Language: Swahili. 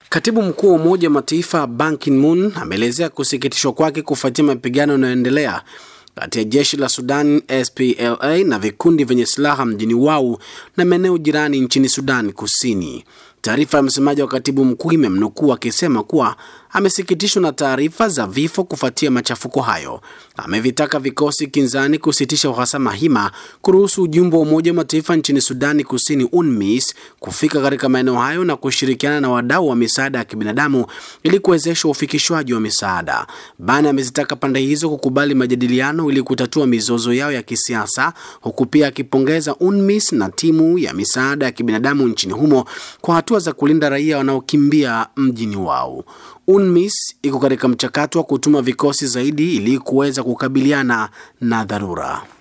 Katibu mkuu wa Umoja wa Mataifa Ban Ki-moon ameelezea kusikitishwa kwake kufuatia mapigano yanayoendelea kati ya jeshi la Sudan SPLA na vikundi vyenye silaha mjini Wau na maeneo jirani nchini Sudan Kusini. Taarifa ya msemaji wa katibu mkuu imemnukuu akisema kuwa amesikitishwa na taarifa za vifo kufuatia machafuko hayo. Amevitaka vikosi kinzani kusitisha uhasama hima, kuruhusu ujumbe wa Umoja wa Mataifa nchini Sudani Kusini UNMISS kufika katika maeneo hayo na kushirikiana na wadau wa misaada ya kibinadamu ili kuwezesha ufikishwaji wa misaada. Bana amezitaka pande hizo kukubali majadiliano ili kutatua mizozo yao ya kisiasa, huku pia akipongeza UNMISS na timu ya misaada ya kibinadamu nchini humo kwa hatua za kulinda raia wanaokimbia mjini wao. UNMISS iko katika mchakato wa kutuma vikosi zaidi ili kuweza kukabiliana na dharura.